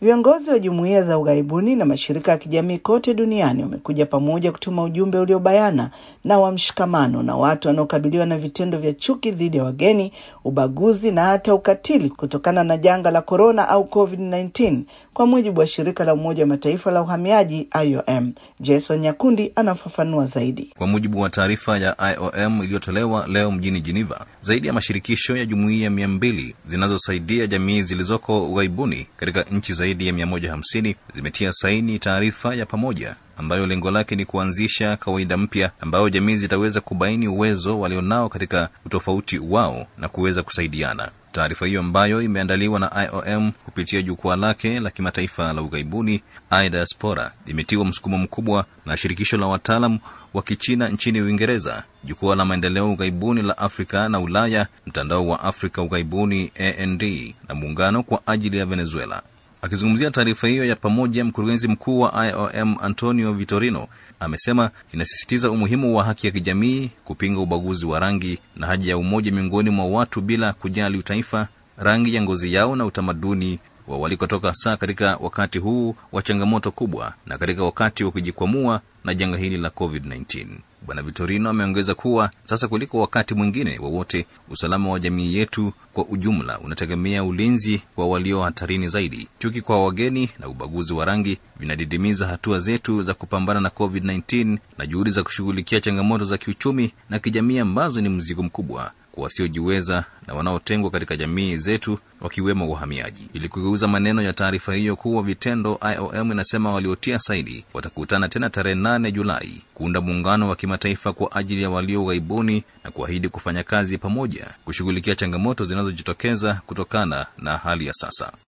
Viongozi wa jumuiya za ughaibuni na mashirika ya kijamii kote duniani wamekuja pamoja kutuma ujumbe uliobayana na wa mshikamano na watu wanaokabiliwa na vitendo vya chuki dhidi ya wageni, ubaguzi na hata ukatili kutokana na janga la korona au COVID-19, kwa mujibu wa shirika la Umoja wa Mataifa la uhamiaji IOM. Jason Nyakundi anafafanua zaidi. Kwa mujibu wa taarifa ya IOM iliyotolewa leo mjini Geneva, zaidi ya mashirikisho ya jumuiya mia mbili zinazosaidia jamii zilizoko ughaibuni katika nchi zaidi ya 150 zimetia saini taarifa ya pamoja ambayo lengo lake ni kuanzisha kawaida mpya ambayo jamii zitaweza kubaini uwezo walionao katika utofauti wao na kuweza kusaidiana. Taarifa hiyo ambayo imeandaliwa na IOM kupitia jukwaa lake la kimataifa la ughaibuni iDiaspora imetiwa msukumo mkubwa na shirikisho la wataalam wa Kichina nchini Uingereza, jukwaa la maendeleo ughaibuni la Afrika na Ulaya, mtandao wa Afrika ughaibuni AND na muungano kwa ajili ya Venezuela. Akizungumzia taarifa hiyo ya pamoja, mkurugenzi mkuu wa IOM Antonio Vitorino amesema inasisitiza umuhimu wa haki ya kijamii, kupinga ubaguzi wa rangi na haja ya umoja miongoni mwa watu bila kujali utaifa, rangi ya ngozi yao na utamaduni wa walikotoka, hasa katika wakati huu wa changamoto kubwa na katika wakati wa kujikwamua na janga hili la COVID-19. Bwana Vitorino ameongeza kuwa sasa kuliko wakati mwingine wowote wa usalama wa jamii yetu kwa ujumla unategemea ulinzi kwa walio hatarini zaidi. Chuki kwa wageni na ubaguzi wa rangi vinadidimiza hatua zetu za kupambana na COVID-19 na juhudi za kushughulikia changamoto za kiuchumi na kijamii ambazo ni mzigo mkubwa kwa wasiojiweza na wanaotengwa katika jamii zetu wakiwemo wahamiaji. Ili kugeuza maneno ya taarifa hiyo kuwa vitendo, IOM inasema waliotia saini watakutana tena tarehe 8 Julai kuunda muungano wa kimataifa kwa ajili ya walio ughaibuni na kuahidi kufanya kazi pamoja kushughulikia changamoto zinazojitokeza kutokana na hali ya sasa.